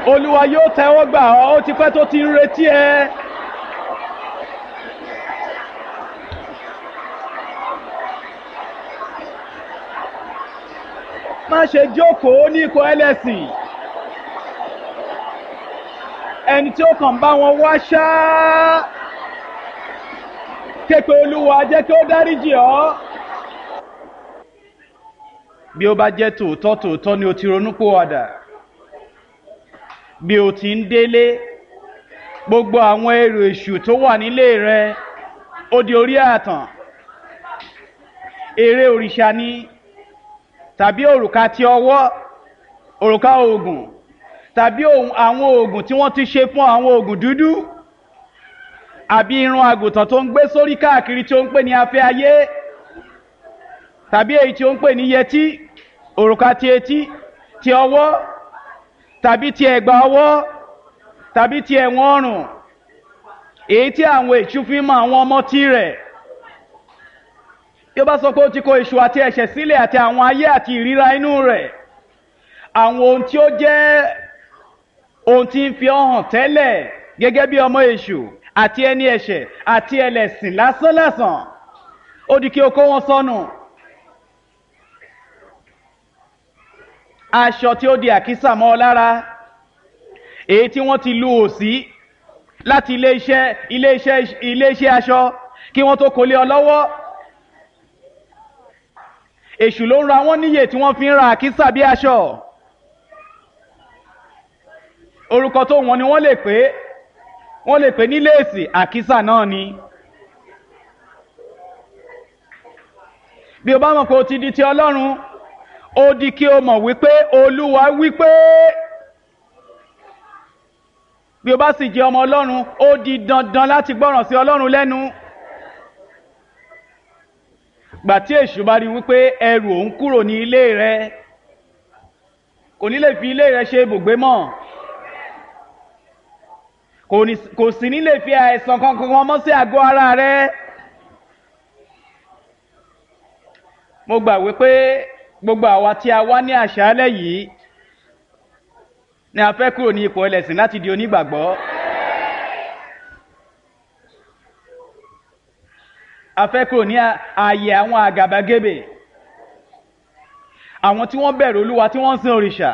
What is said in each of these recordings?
olúwa yóò tẹ́wọ́ gbà ọ́ ó ti pẹ́ tó ti ń retí ẹ. má ṣe jókòó ní ikọ̀ ẹlẹ́sìn ẹni tí ó kàn bá wọn wá ṣáá képe olúwa jẹ́ kí ó dáríjì ọ́ bí ó bá jẹ́ tòótọ́ tòótọ́ ni o ti ronúpìwàdà bí o ti ń délé gbogbo àwọn èrò èṣù tó wà nílé rẹ ó di orí àtàn èrè òrìṣà ni tàbí òrùka ti ọwọ́ òrùka oògùn tàbí àwọn oògùn tí wọ́n ti ṣe fún àwọn oògùn dúdú àbí irun àgùntàn tó ń gbé sórí káàkiri tí ó ń pè ní afẹ́ ayé tàbí èyí tí ó ń pè ní yẹtí òrùka ti etí ti ọwọ́ tàbí ti ẹ̀gbà ọwọ́ tàbí ti ẹ̀wọ̀n ọrùn èyí tí àwọn èṣù fi mọ àwọn ọmọ tí rẹ̀ bí ó bá sọ pé ó ti kó èṣù àti ẹ̀ṣẹ̀ sílẹ̀ àti àwọn ayé àti ìríra inú rẹ̀ àwọn ohun tí ó jẹ́ ohun tí ń fi ọ́ hàn tẹ́lẹ̀ gẹ́gẹ́ bí ọmọ èṣù àti ẹni ẹ̀ṣẹ̀ àti ẹlẹ́sìn lásánlàsàn ó di kí o kó wọn sọnù. aṣọ tí ó di àkísà mọ́ ọ lára èyí tí wọ́n ti lu òsì láti iléeṣẹ́ iléeṣẹ́ iléeṣẹ́ aṣọ kí wọ́n tó kólé ọ lọ́wọ́ èṣù ló ń ra wọ́n níyè tí wọ́n fi ń ra àkísà bí aṣọ orúkọ tó wọn ni wọ́n lè pè wọ́n lè pè ní léèsì àkísà náà ni bí o bá mọ̀ pé o ti di ti ọlọ́run ó di kí o mọ̀ wípé olúwa wípé bí o bá sì jẹ́ ọmọ ọlọ́run ó di dandan láti gbọ́ràn sí ọlọ́run lẹ́nu gbà tí èṣù bá rí wípé ẹrù òun kúrò ní ilé rẹ kò ní lè fi ilé rẹ ṣe ibùgbé mọ́ kò sì ní lè fi àìsàn kankan mọ́ sí àgọ́ ara rẹ mo gbà wípé gbogbo àwa tí a wá ní àṣálẹ́ yìí ni a fẹ́ kúrò ní ipò ẹlẹ́sìn láti di onígbàgbọ́. a fẹ́ kúrò ní ààyè àwọn àgàbàgebè àwọn tí wọ́n bẹ̀rù olúwa tí wọ́n ń sin òrìṣà.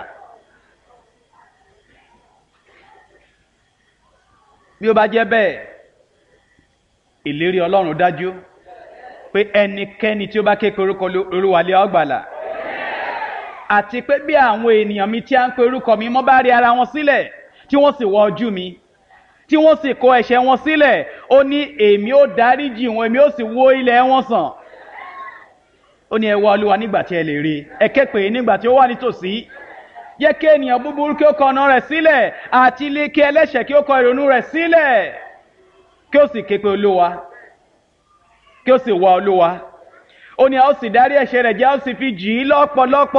bí ó bá jẹ́ bẹ́ẹ̀ ìlérí ọlọ́run dájú pé ẹnikẹ́ni tí ó bá ké pe orúkọ olúwa lé ọgbàlà àti pé bí àwọn ènìyàn mi tí a ń pe orúkọ mi mọ́ bá rí ara wọn sílẹ̀ tí wọ́n sì wọ ojú mi tí wọ́n sì kó ẹ̀ṣẹ̀ wọn sílẹ̀ ó ní èmi ó dáríjì wọn èmi ó sì wó ilẹ̀ wọn sàn ó ní ẹ wá olúwa nígbà tí ẹ lè rí ẹ ké pè é nígbà tí ó wà nítòsí yẹ kí ènìyàn búburú kí ó kọ ọ̀nà rẹ̀ sílẹ̀ àti ilé kí ẹlẹ́ṣẹ̀ kí ó kọ ìrònú rẹ̀ sílẹ̀ kí ó sì ké pe olúwa kí ó sì wá olúwa ó ní a ó sì dárí ẹ̀ṣẹ̀ rẹ̀ jẹ́ a ó sì fi jì í lọ́pọ̀lọpọ̀.